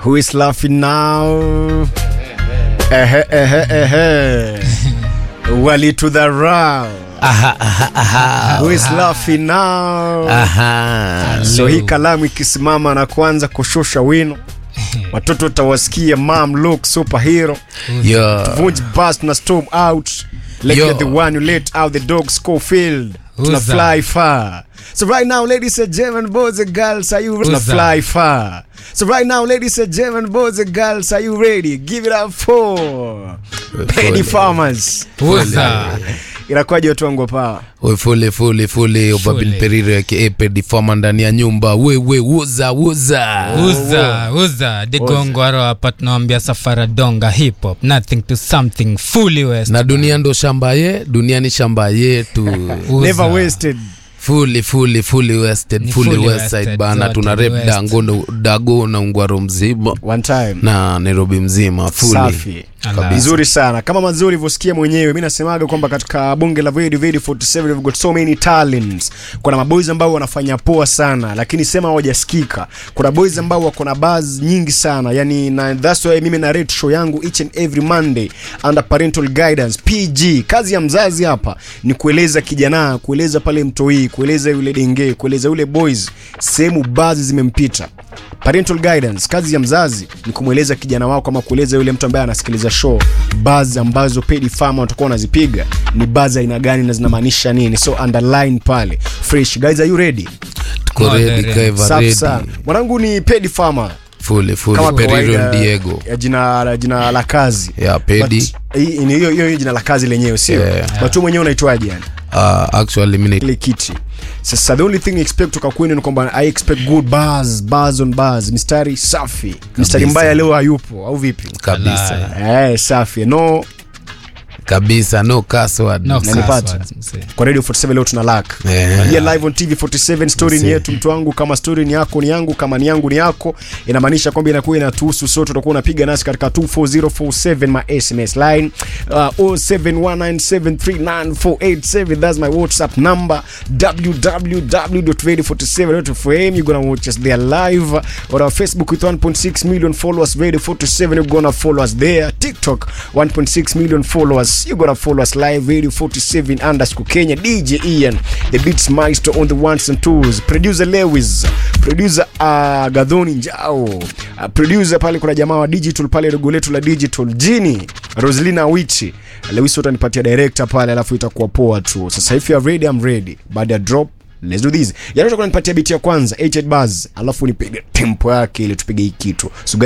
Who is laughing now? Ehe, ehe, ehe. Walitudharau. Aha, aha, aha. Who is laughing now? Aha. So hii kalamu ikisimama na kuanza kushusha wino, watoto utawasikia mom look superhero, Yo. vunj bust na storm out like Yo. you're the one who let out the dog Schofield. Tuna Who's that? fly far. So right now, ladies and gentlemen, boys and girls, are you ready? Tuna Who's that? fly far. So right now, ladies and gentlemen, boys and girls, are you ready? Give it up for Penny Farmers. Uza. Inakuwaje watu wangu hapa? Oi, fule fule fule ubabin Fule. periro aka pedifama ndani ya nyumba wewe wuza wuza Uza, uza. Digongwaro hapa tunawambia safara donga hip hop. Nothing to something fully west. na dunia ndo shamba ye dunia ni shamba yetu Uza. Never wasted. fully fully fully wested Ni fully fully west side wested, bana zote tuna ni rep west. dango na- dago na ungwaro mzima One time. na nairobi mzima fully Safi. Ala. Vizuri sana. Kama mazuri ulivyosikia mwenyewe, mimi nasemaga kwamba katika bunge la Vedi Vedi 47 we've got so many talents. Kuna maboys ambao wanafanya poa sana, lakini sema hawajasikika. Kuna boys ambao wako na buzz nyingi sana. Yani na that's why mimi na rate show yangu each and every Monday under parental guidance PG. Kazi ya mzazi hapa ni kueleza kijana, kueleza pale mtoi, kueleza yule denge, kueleza yule boys sehemu buzz zimempita parental guidance kazi ya mzazi ni kumweleza kijana wako ama kueleza yule mtu ambaye anasikiliza show buzz ambazo pedi farmer watakuwa wanazipiga ni buzz aina gani na zinamaanisha nini so underline pale fresh guys are you ready tuko No, ready ready. kaiva safi ready sana mwanangu ni pedi farmer fully fully kama periro kawaida diego ya jina jina la kazi ya pedi But, hii- ni hiyo hiyo hiyo jina la kazi lenyewe sio Yeah. but wewe mwenyewe unaitwaje yani uh, actually mimi ile kiti sasa the only thing I expect kutoka kwenu ni kwamba i expect good bars bars on bars mistari safi mistari mbaya leo hayupo au vipi kabisa eh safi no kabisa no password No Nanipata. passwords, msee. kwa radio 47 leo tuna lak Yeah. yeah, live on tv 47 story ni Msee. yetu mtu wangu kama story ni yako ni yangu kama ni yangu ni yako inamaanisha kwamba inakuwa inatuhusu sote utakuwa unapiga nasi katika 24047 ma sms line uh, 0719739487 that's my whatsapp number www.radio47.fm you're gonna watch us there live on our facebook with 1.6 million followers radio 47 you're gonna follow us there tiktok 1.6 million followers you're gonna follow us live radio 47 underscore kenya dj ian the beats maestro on the ones and twos producer lewis producer uh, gadhoni njao uh, producer pale kuna jamaa wa digital pale dogo letu la digital jini roslina wichi lewis utanipatia director pale alafu itakuwa poa tu sasa if you are ready I'm ready baada ya drop let's do this yani utakuwa nipatia biti ya kwanza 88 bars alafu nipige tempo yake ili tupige hii kitu so guys,